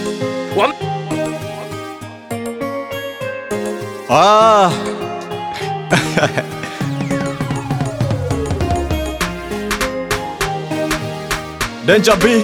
Wam- Ah. Danger B.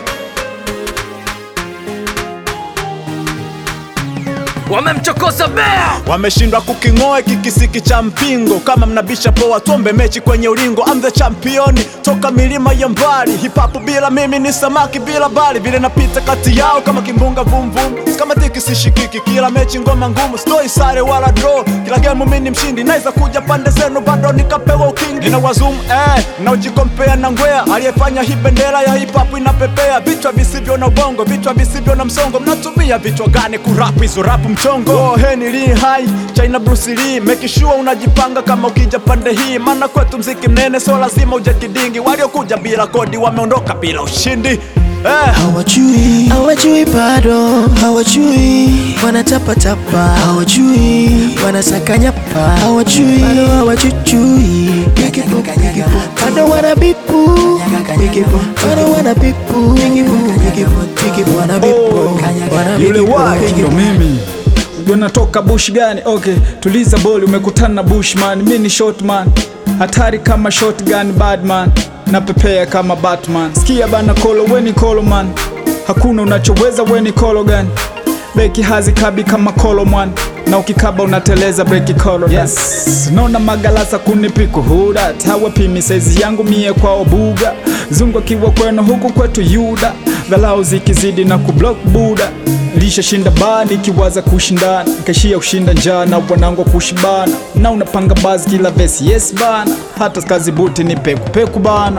Wamemchokoza bea Wameshindwa kuking'oa kikisiki cha mpingo. Kama mnabisha poa, tuombe mechi kwenye ulingo. I'm the champion toka milima ya mbali. Hip hop bila mimi ni samaki bila bali, vile napita kati yao kama kimbunga vum vum. Kama tiki sishikiki, kila mechi ngoma ngumu, stoi sare wala draw. Kila game mimi ni mshindi, naweza kuja pande zenu bado nikapewa ukingi. Nina wazumu eh, naojikompea na ngwea, aliyefanya hii bendera ya hip hop inapepea. Vichwa visivyo na ubongo, vichwa visivyo na msongo, mnatumia vichwa gani kurap hizo rap mchongo? Oh, heni li hai China Bruce Lee, make sure unajipanga kama ukija pande hii, maana kwetu mziki mnene, so lazima uje kidingi. Waliokuja bila kodi wameondoka bila ushindi eh. hawajui hawajui bado hawajui wanatapatapa hawajui wanasakanyapa hawajui bado hawajujui Bigibo, bigibo. bado wana bipu Bigibo. bado wana bipu Bigibo, bigibo. wana bipu wana Yule bipu. wake ndo mimi Unajua natoka bush gani? Okay, tuliza boli, umekutana na bushman. Mi ni shotman, hatari kama shotgun, badman napepea kama Batman. Sikia bana kolo, we ni kolo man, hakuna unachoweza, we ni kolo gani? Beki hazikabi kama kolo mwan na ukikaba unateleza breki kolo yes. Naona magalasa kunipiku hudat hawapimi saizi yangu mie kwao buga zungu akiwa kwenu huku kwetu yuda dhalau zikizidi na kublock buda lishashinda baa nikiwaza kushindana kaishia kushinda njaa na wanangu wa kushibana na unapanga bazi kila vesi yes bana hata kazi buti ni pekupeku bana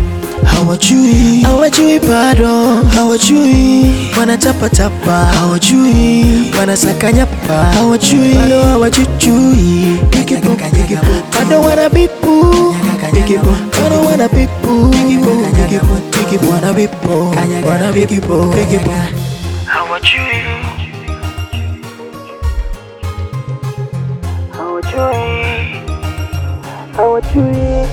hawajui hawajui bado hawajui wanatapatapa hawajui wanasakanyapa hawajui bado hawajujui Bigibo, bigibo. bado wana bipu Bigibo. bado wana bipu Bigibo, bigibo. wana bipu wana bigibo bigibo hawajui hawajui hawajui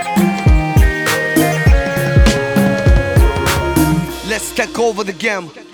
Let's take over the game.